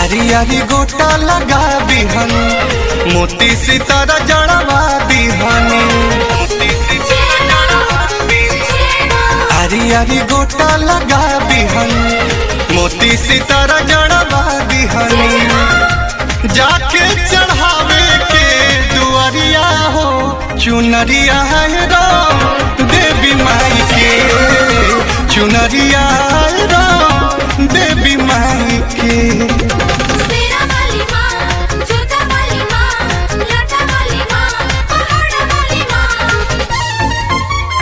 आरी आरी गोटा लगा बिहनी मोती सितारा जड़वा बिहनी आरी आरी गोटा लगा बिहनी मोती सितारा जड़वा बिहनी जाके चढ़ावे के दुआरिया हो चुनरिया है राम देवी माई के चुनरिया है राम देवी माई के सेरा वाली माँ जोता वाली माँ लाटा वाली माँ पहाड़ वाली माँ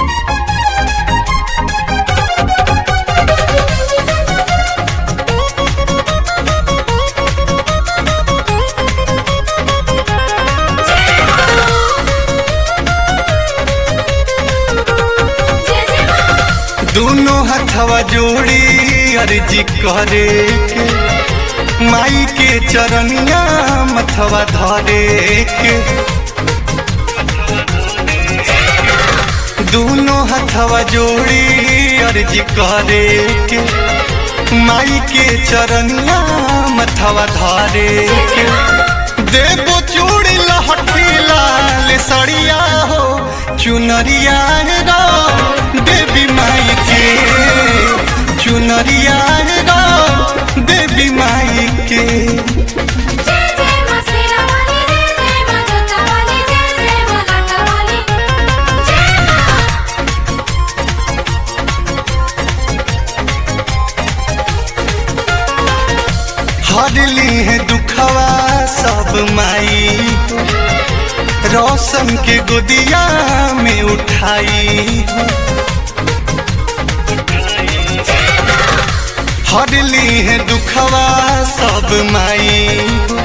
जय जय माँ दोनों हथवा जोड़ी अर्जी करे के माई के चरनिया मथवा धरे के दोनों हथवा जोड़ी अर्जी करे के माई के चरनिया मथवा धरे के देवो चूड़ी लहठी लाल सड़िया हो चुनरिया है राम देवी माई के चुनरिया है राम देवी माई के जय जय माँ सेरा वाली जय जय माँ जोता वाली जय जय माँ लाटा वाली जय माँ हरली है दुखवा सब माई रोशन के गोदिया में उठाई हरली है दुखवा सब माई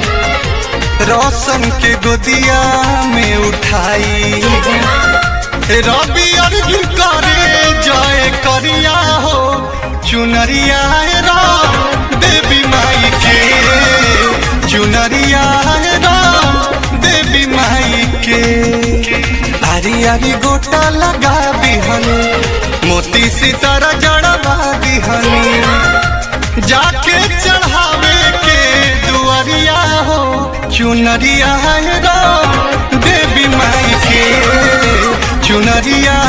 रोशन के गोदिया में उठाई रवि अर्जुन करे जय करिया हो चुनरिया है राम देवी माई के चुनरिया है राम देवी माई के आरी आरी गोटा लगा बिहनी मोती सितारा जड़वा बिहनी जाके चढ़ावे के दुआरिया हो चुनरिया है राम देवी माई के चुनरिया